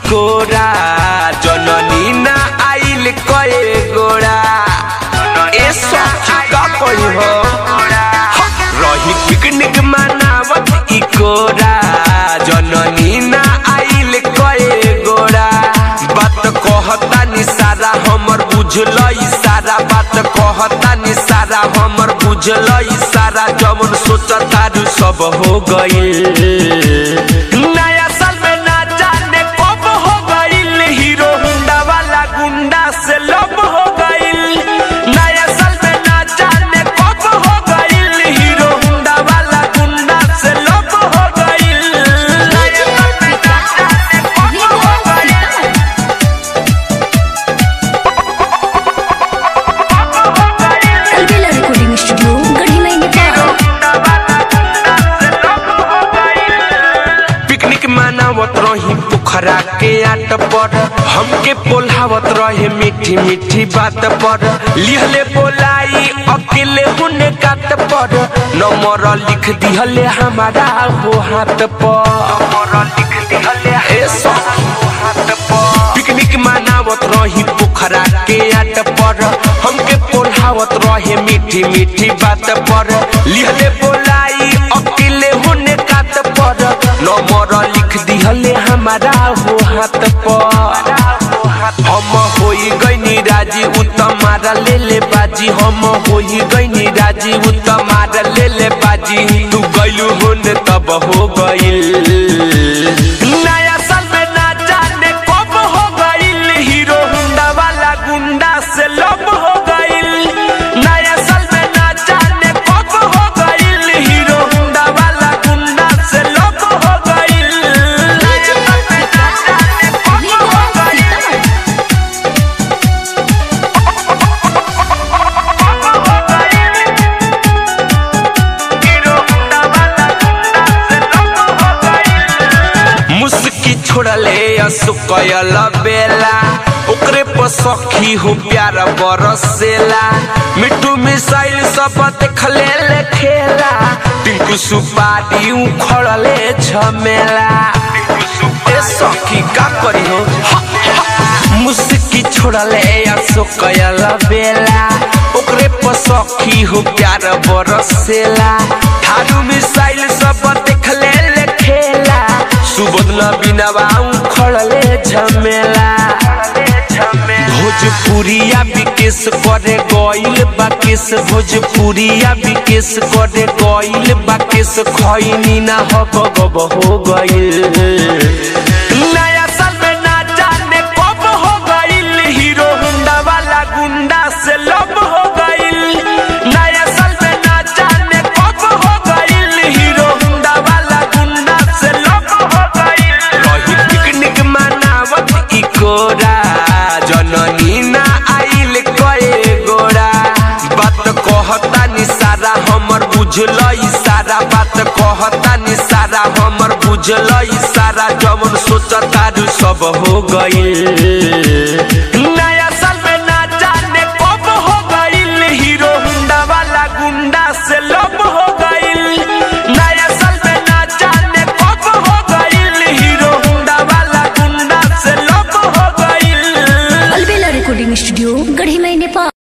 कोरा जननी ना आइल कए गोरा ए सखी का कही हो रही पिकनिक मनावत ई कोरा जननी ना आइल कए गोरा बात कहता नि सारा हमर बुझल सारा बात कहता नि सारा हमर बुझल सारा जमन सोचता रू सब हो गइल नया साल में ना जाने कब हो गइल हीरो हुंडा वाला गुंडा से लब हो गइल नया साल में ना जाने कब हो गइल हीरो हुंडा वाला गुंडा से लब हो गइल नया साल में ना जाने कब हो गइल अलबेला रिकॉर्डिंग स्टूडियो गढ़ी महीने पिकनिक मनावत रही पोखरा के आट पर हमके पोल्हावत रहे मीठी मीठी बात पर लिहले बोलाई अकेले हुने काट पर नंबर लिख दिहले हमारा हो हाथ पर नंबर लिख दिहले ए सखी हाथ पर पिकनिक मनावत रही पोखरा के आट पर हमके पोल्हावत रहे मीठी मीठी बात पर लिहले बोलाई अकेले होने कात पर नंबर लिख दिहले हमारा हो हाथ पर हम होई गईनी राजी उतमारा ले ले बाजी हम होई गईनी राजी उतमारा ले ले बाजी तू गइलू होने तब हो गइल नया साल में ना जाने कब हो गइल हीरो हुंडा वाला गुंडा से लब हो गइल नया साल में ना जाने कब हो गइल हीरो हुंडा वाला गुंडा से लब हो गइल नया साल में ना जाने कब हो गइल मुस्की छोड़ले असुकयल बेला ओकरे पर सखी हो प्यार बरसेला मिट्टू मिसाइल सब देखले ले खेला टिंकू सुपारी उखड़ले झमेला ए सखी का करी हो हा, हा। मुस्की छोड़ले असुकयल बेला ओकरे पर सखी हो प्यार बरसेला थारू मिसाइल सब देखले ले खेला सुबोध न बिनवा खड़ले झमेला भोजपुरिया विकेश करे गइल बाकेश भोजपुरिया विकेश करे गइल बाकेश खैनी ना हो गब हो गइल नया साल में ना जाने कब हो गइल हीरो हुंडा वाला गुंडा से लब हो गइल नया साल में ना जाने कब हो गइल हीरो हुंडा वाला गुंडा से लब हो गइल रही पिकनिक मनावत ई कोरा जननी ना आइल कए गोरा बात कहता नि सारा हमर बुझल सारा बात कहता नि सारा हमर बुझल सारा जमन सोचता रू सब हो गइल नया साल में ना जाने कब हो गइल हीरो हुंडा वाला गुंडा से लब हो गइल नया साल में ना जाने कब हो गइल हीरो हुंडा वाला गुंडा से लब हो गइल अलबेला रिकॉर्डिंग स्टूडियो गढ़ी महीने